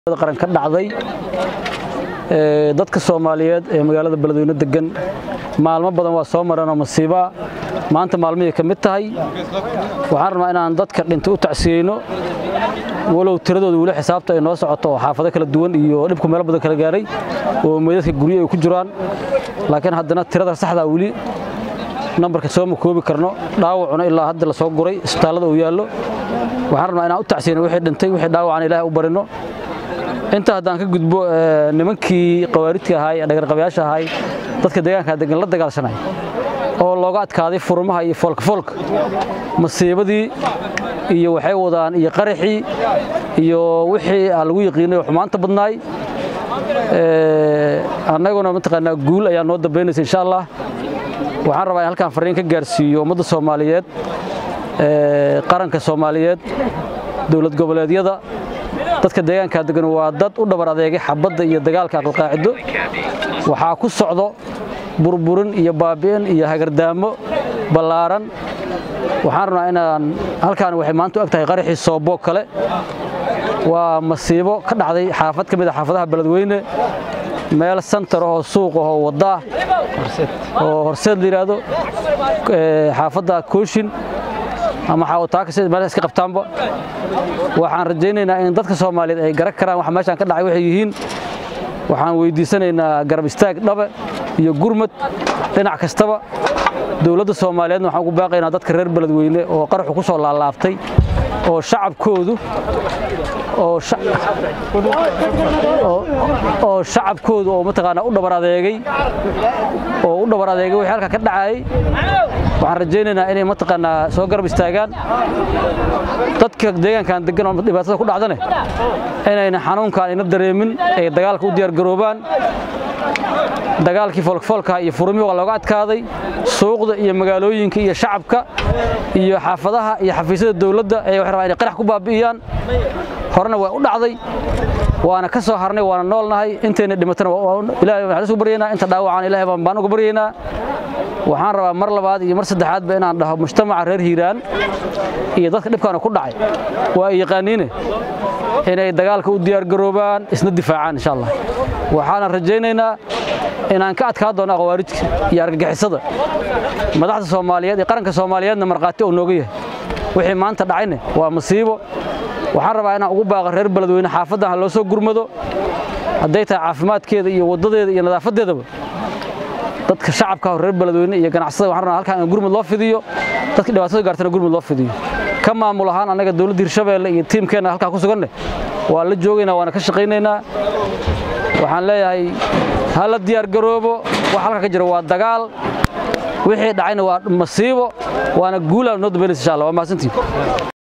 qaran ka dhacday dadka soomaaliyeed ee magaalada beledweyne degan maalmo badan waa soo mareenoo masiiba maanta maalmihii ka mid tahay waxaan rabnaa inaan dadka dhintay u tacsiyeyno walow tiradooda weli xisaabta ay noo socoto oo xaafado kala duwan iyo dhibku meelo badan kala gaaray oo meydadka guryo ay ku jiraan laakiin haddana tirada saxdaa weli nambarka sooma koobi karno dhaawacuna ilaa hadda la soo guray isbitaallada uu yaallo waxaan rabnaa inaan u tacsiyeyno wixii dhintay wixii dhaawacana ilaahay u barino inta haddaan ka gudbo nimankii qawaaridka ahaay dhagarqabayaasha ahaay dadka deegaanka degan la dagaalsanay oo looga adkaaday furmaha iyo foolkafoolka masiibadii iyo waxay wadaan iyo qaraxii iyo wixii aan lagu yaqiinay oo xumaanta badnaay annaguna mataqaanaa guul ayaa noo dambaynaysa insha allah waxaan rabaa in halkaan fariin ka gaarsiiyo ummadda soomaaliyeed qaranka soomaaliyeed dowlad goboleedyada dadka deegaanka degan waa dad u dhabar adeegay xabadda iyo dagaalka aqalqaacido waxaa ku socdo burburin iyo baabi'in iyo hagardaamo ballaaran waxaan rabnaa inaan halkaan waxay maanta u eg tahay qaraxii sooboo kale waa masiibo ka dhacday xaafad ka mid a xaafadaha beledweyne meel santar ahoo suuq ahoo waddaah oo horseed la yidhaahdo xaafadda kooshin ama xaawataaka sida meelaha iska qabtaanba waxaan rajaynaynaa in dadka soomaaliyeed ay garan karaan waxa meeshaan ka dhacay waxay yihiin waxaan weydiisanaynaa garab istaag dhabe iyo gurmad dhinac kastaba dowladda soomaaliyeedna waxaan ugu baaqaynaa dadka reer beledweyne oo qaraxu ku soo laalaabtay oo shacabkoodu oo shacabkoodu oo mataqaanaa u dhabar adeegay oo u dhabar adeegay wixii halka ka dhacayay waxaan rajaynaynaa inay mataqaanaa soo garab istaagaan dadka deegaankan degan oo dhibaatada ku dhacdane inayna xanuunkaan ina dareemin ay dagaalka u diyaargaroobaan dagaalkii foolkafoolkaha iyo furmihii waa looga adkaaday suuqda iyo magaalooyinka iyo shacabka iyo xaafadaha iyo xafiisyada dowladda ee waxay rabaan inay qarax ku baabi'iyaan horena waa u dhacday waana ka soo harnay waana noolnahay intayna dhimatana ilaahay waxaan isku baryaynaa inta dhaawacaan ilaahay baan baan uga baryaynaa waxaan rabaa mar labaad iyo mar saddexaadba inaan dhaho mujtamaca reer hiiraan iyo dadka dhibkaana ku dhacay waa ay yaqaaniine inay dagaalka u diyaargaroobaan isna difaacaan insha allah waxaana rajaynaynaa inaan ka adkaa doono aqwaarijka iyo argagixisada madaxda soomaaliyeed iyo qaranka soomaaliyeedna markhaati oo nooga yahay wixii maanta dhacayne waa masiibo waxaan rabaa inaan ugu baaqo reer beledweyne xaafaddan ha loo soo gurmado hadday tahay caafimaadkeeda iyo waddadeeda iyo nadaafadeedaba dadka shacabka reer beledweyne iyo ganacsada waxaan rabnaa halkaan in gurmud loo fidiyo dadka dhibaatada gaartana gurmud loo fidiyo ka maamul ahaan annaga dowladda hirshabeelle iyo tiimkeenna halkaa ku suganne waa la joogaynaa waana ka shaqaynaynaa waxaan leeyahay ha la diyaargaroobo wax halka ka jira waa dagaal wixii dhacayna waa masiibo waana guulaan noo dambaynaysa insha allah waa mahadsantiin